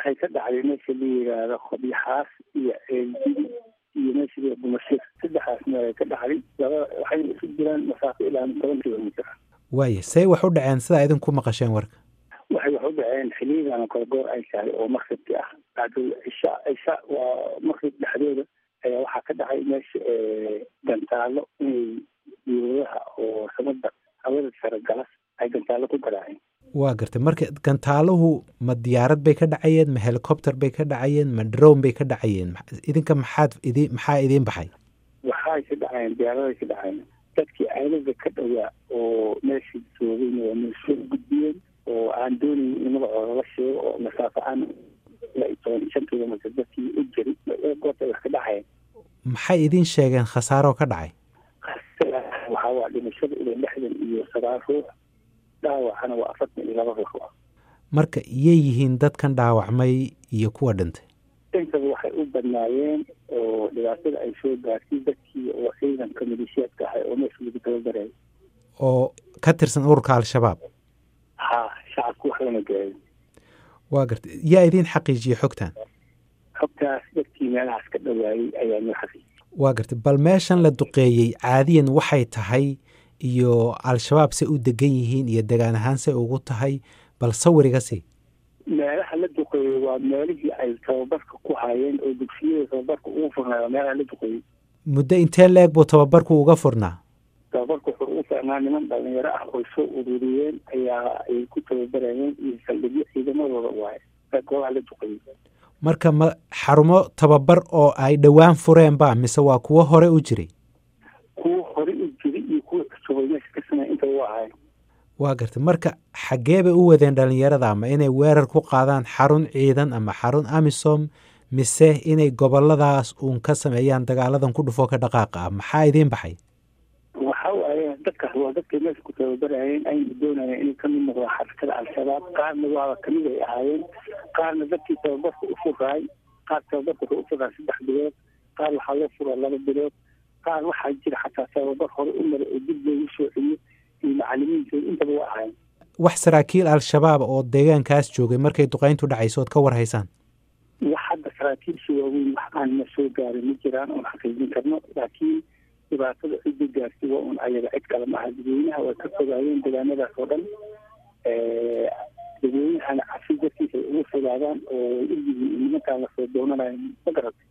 waxay ka dhacday meesha la yidhaahdo khabyaxaas iyo ceeldidi iyo meesha la bumashir saddexaas meel ay ka dhacday laba waxay isu jiraan masaafo ilaa toban kilomitr waaye say wax u dhaceen sidaa idinku maqasheen warka waxay wax u dhaceen xiliyadan kale goor ay tahay oo makribki ah bacdul cisha cisha waa makrib dhexdooda ayaa waxaa ka dhacay meesha gantaalo inay diiradaha oo samada hawada sare galas ay gantaalo ku garaaceen waa gartay marka gantaaluhu ma diyaarad bay ka dhacayeen ma helicopter bay ka dhacayeen ma drone bay ka dhacayeen idinka maxaad idi maxaa idiin baxay waxay ka dhacayeen diyaaraday ka dhacayeen dadkii aalada ka dhowaa oo meesha joogayna waa meel soo gudbiyeen oo aan doonayn in magacooda la sheego oo masaafo aan ilaa iyo toban shan kilomitr dadkii u jiri goorta ay wax ka dhacayeen maxay idiin sheegeen khasaaroo ka dhacay waxaa waa dhimashada ilaa lixdan iyo sagaal ruux dhaawacana waa afartan iyo laba ruux marka iyay yihiin dadkan dhaawacmay iyo kuwa dhintay intaba waxay u badnaayeen oo dhibaatada ay soo gaartay dadkii oo ciidanka maleeshiyaadka ahay oo meesha lagu tababarayay oo ka tirsan ururka al-shabaab ha shacabku wax lama gaarin waa gartay yaa idiin xaqiijiyey xogtan xogtaas dadkii meelahaas ka dhowaayey ayaa noo xaqiijiyey waa gartay bal meeshan la duqeeyey caadiyan waxay tahay iyo al-shabaab say u degan yihiin iyo degaan ahaan say ugu tahay bal sawiriga sii meelaha la duqeeyey waa meelihii ay tababarka ku hayeen oo dugsiyada tababarka ugu furnaa waa meelaha la duqeeyey muddo intee leeg buu tababarku uga furnaa tababarku wuxuu ugu furnaa niman dhalinyaro ah oo soo ururiyeen ayaa ay ku tababarayeen iyo saldhigyo ciidamadooda waaye goobaha la duqeeyey marka ma xarumo tababar oo ay dhowaan fureen ba mise waa kuwo hore u jiray kuwo hore u jiray iyo kuwa cusubay meesha ka samey intaba waa ahayn waa gartay marka xaggee bay u wadeen dhalinyarada ama inay weerar ku qaadaan xarun ciidan ama xarun amisom mise inay goboladaas uun ka sameeyaan dagaaladan ku dhufoo ka dhaqaaqa ah maxaa idiin baxay waxa waaye dadkaas waa dadkay meesha ku tababarayeen ayna doonayeen inay kamid noqdaan xarakada al-shabaab qaarna waaba kamid ay ahaayeen qaarna dadkii tababarka u furaay qaar tababarka wuxuu u furaa saddex bilood qaar waxaa loo furaa laba bilood qaar waxaa jira xataa tababar hore u maray oo dib loogu soo celiyo iyo macalimiintooda intaba waa ahayn wax saraakiil al-shabaab oo deegaankaas joogay markay duqayntu dhacayso ood ka war haysaan wax hadda saraakiilsha waaweyn wax aan na soo gaarin ma jiraan oon xaqiijin karno laakiin dhibaatada cidda gaartay waa un ayaga cid kale maaha dadweynaha way ka fogaayeen deegaanadaas oo dhan dadweynahana cafi dartiisa ay uga fogaadaan oo way ogyihiin in nimankaan lasoo doonanayo ma garatay